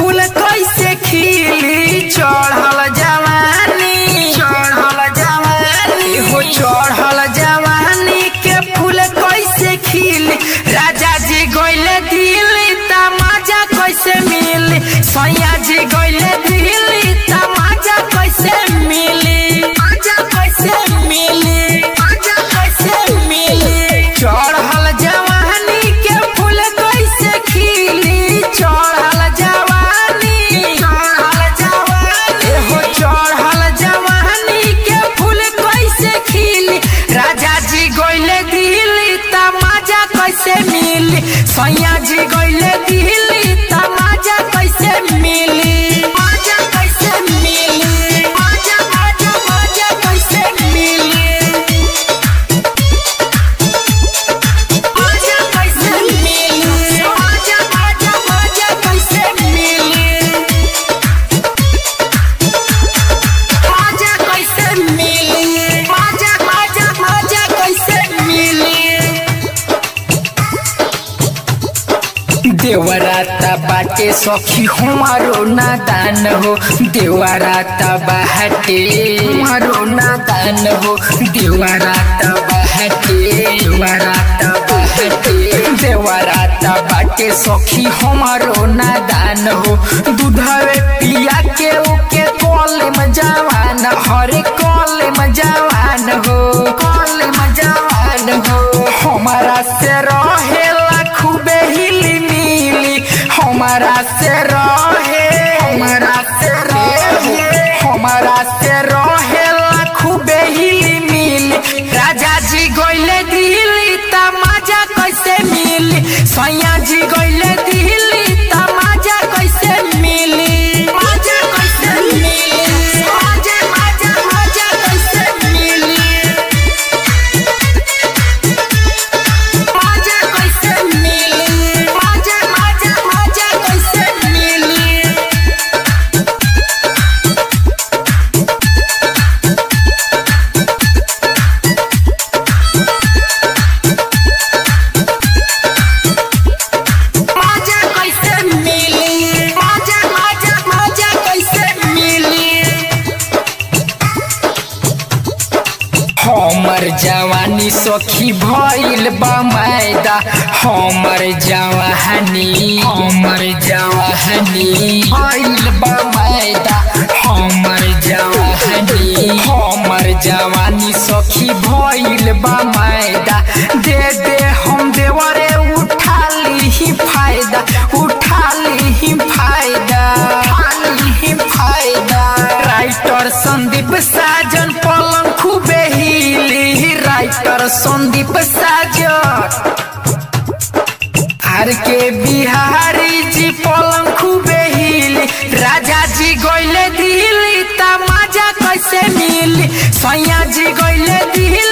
फूल कैसे खिली चढ़ल जवानी चढ़ल जवानी हो चढ़ल जवानी के फूल कैसे खिली राजा जी गइले दिल्ली तमाजा कैसे मिली सैया जी गइले दिल्ली तमाजा कैसे मिली आजा कैसे मिली आजा कैसे मिली चढ़ल जवानी के फूल कैसे खिली चढ़ल जवानी चढ़ल जवानी हो चढ़ल जवानी के फूल कैसे खिली राजा जी गइले दिल्ली तमाजा कैसे मिली सैया जी गइले दिल्ली तमाजा कैसे मिली आजा कैसे मिली आजा आजा आजा कैसे मिली आजा कैसे मिली आजा आजा आजा कैसे मिली आजा कैसे मिली आजा आजा आजा कैसे मिली देवराता बाटे सखी हमारो नादान हो देवराता बाटे हमारो नादान हो देवराता बाटे देवराता बाटे देवराता बाटे सखी हमारो नादान हो दूधवे पिया के ओके कॉले में जवान हरे कॉले में जवान हो कॉले में जवान हो हमारा से रहेला खूबे हिली मिली हमारा से रहे हमारा से रहे हमारा से रहेला खूबे हिली मिली राजा जी गइले दिल्ली तमाजा कैसे मिली सैया जी गइले दिल्ली तमाजा कैसे मिली माजा कैसे मिली माजा माजा माजा कैसे मिली माजा कैसे मिली माजा माजा माजा कैसे मिली माजा कैसे मिली माजा माजा माजा कैसे मिली हमर जवानी सखी भइल बा मैदा हमर जवानी हमर जवानी भइल बा मैदा हमर जवानी हमर जवानी सखी भइल बा मैदा दे दे हम देवरे उठा ली फायदा उठा ली फायदा उठा ली फायदा राइटर संदीप साजन पलंग खूबे हिली राइटर संदीप साजन आर के बिहारी जी पलंग खूबे हिली राजा जी गइले दिल्ली तमाजा कैसे मिली सैया जी गइले दिल्ली